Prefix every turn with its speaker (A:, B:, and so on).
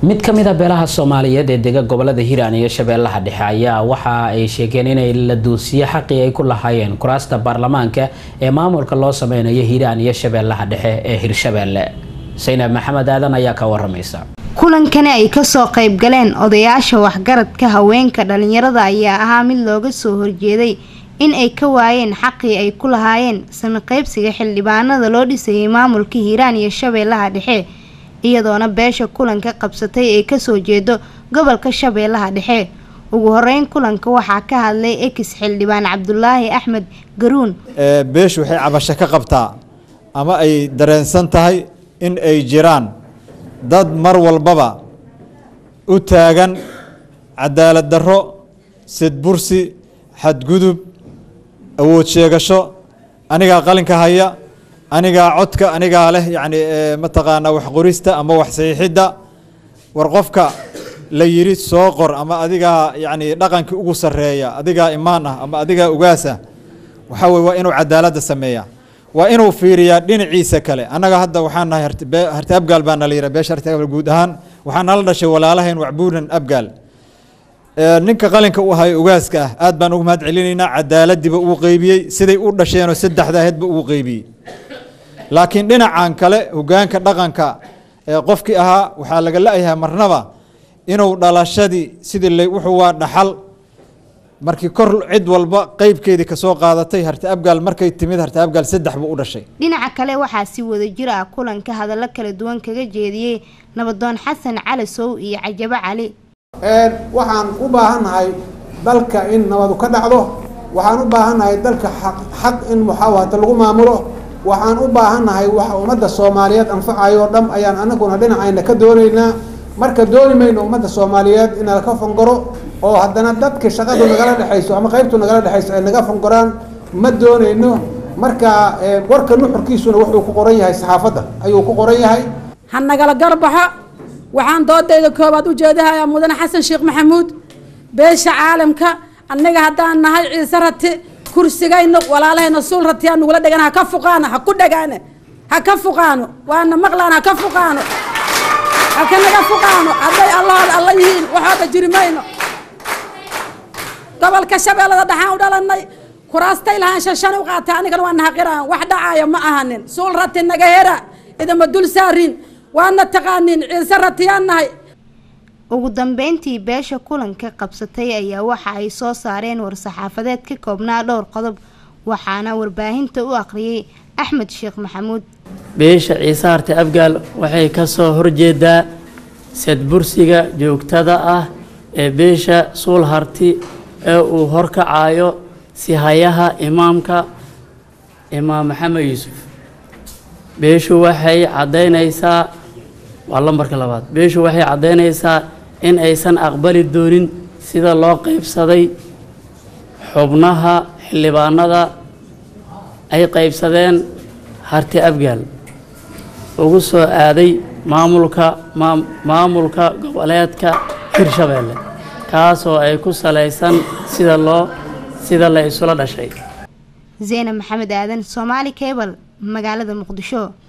A: mid ka mid a beelaha soomaaliyeed ee dega gobolada hiiraan iyo shabeellaha dhexe ayaa waxa ay sheegeen inay la duusiye xaqii ay ku lahaayeen kuraasta baarlamaanka ee maamulka loo sameynayo hiiraan iyo shabeellaha dhexe ee hirshabeelle saynab maxamed aadan ayaa ka waramaysa
B: kulankani ay kasoo qayb galeen odayaasha waxgaradka haweenka dhalinyarada ayaa ahaa mid looga soo horjeeday in ay ka waayeen xaqii ay ku lahaayeen sami qaybsiga xildhibaanada loo dhisayay maamulka hiiraan iyo shabeellaha dhexe iyadoona beesha kulanka qabsatay ay kasoo jeedo gobolka shabeellaha dhexe ugu horeyn kulanka waxaa ka hadlay ex xildhibaan cabdulaahi axmed garuun
C: beeshu waxay cabasho ka qabtaa ama ay dareensan tahay in ay jiraan dad mar walbaba u taagan cadaalad darro sidbursi xadgudub awood sheegasho anigaa qalinka haya anigaa codka anigaa leh yacni mataqaanaa wax qorista ama wax saxiixidda war qofka la yidhi soo qor ama adigaa yacni dhaqankii ugu sarreeya adigaa imaan ah ama adigaa ugaas ah waxaa weye waa inuu cadaaladda sameeya waa inuu fiiriyaa dhinaciisa kale annaga hadda waxaan nahay harti abgaal baa nala yidhaha beesha harti abgaal guud ahaan waxaa nala dhashay walaalahayn wacbuunan abgaal ninka qalinka u ahayo ugaaska ah aad baan ugu mahad celinaynaa cadaaladiiba uu qeybiyey siday u dhasheenoo saddexda aheedba uu qeybiyey laakiin dhinacan kale hogaanka dhaqanka ee qofkii ahaa waxaa laga la-yahay marnaba inuu dhalashadii sidii wuxuu waa dhaxal markii kor cid walba qeybkeedii kasoo qaadatay harti abgaal markay timid harti abgaal saddex buu u dhashay
B: dhinaca kale waxaa si wadajir ah kulanka hadallo kala duwan kaga jeediyey nabadoon xasan cali sow iyo cajabo cali
D: waxaan u baahannahay dalka in nabadu ka dhacdo waxaan u baahannahay dalka xaq in muxaawahata lagu maamulo waxaan u baahannahay waxa ummadda soomaaliyeed anfacayo o dham ayaan anaguna dhinacayna ka doonaynaa marka dooni mayno ummadda soomaaliyeed in nalaka fangoro oo haddana dadka shaqadu nagala dhexayso ama qaybtu nagala dhexayso ay naga fangoraan ma doonayno marka warka nuxurkiisuna wuxuu ku qoran yahay saxaafadda ayuu ku qoran yahay
E: ha nagala garbaxo waxaan doodayda koobaad u jeedahayaa mudane xasan sheekh maxamuud beesha caalamka annaga haddaan nahay ciise rati kursigayna walaalahayna suul ratiyaa nugula dhegan ha ka fuqaano ha ku dhagaane ha ka fuqaano waana maqlaan ha ka fuqaano ha ka naga fuqaano hadday allahooda alla yihiin waxooda jiri mayno gobolka shabeellada dhaxaan u dhalanay kuraastay lahaan shashan u qaatay anigana waa nahaqiraan wax dhacaayo ma ahanin suul rati naga hera idama dul saarin waana taqaanin ciise ratiyaan nahay
B: ugu dambeyntii beesha kulanka qabsatay ayaa waxa ay soo saareen war-saxaafadeed ka koobnaa dhowr qodob waxaana warbaahinta u aqriyay axmed sheekh maxamuud
F: beesha ciise harti abgaal waxay ka soo horjeedaa sadbursiga joogtada ah ee beesha suul harti ee uu horkacayo sihayaha imaamka imaam maxamed yuusuf beeshu waxay caddaynaysaa waa lambarka labaad beeshu waxay caddaynaysaa in aysan aqbali doonin sida loo qaybsaday xubnaha xildhibaanada ay qaybsadeen harti abgaal ugu soo aaday maamulka maamulka goboleedka hirshabeelle kaasoo ay ku salaysan sida loo sida la isula dhashay
B: zeyna maxamed aadan soomaali cable magaalada muqdisho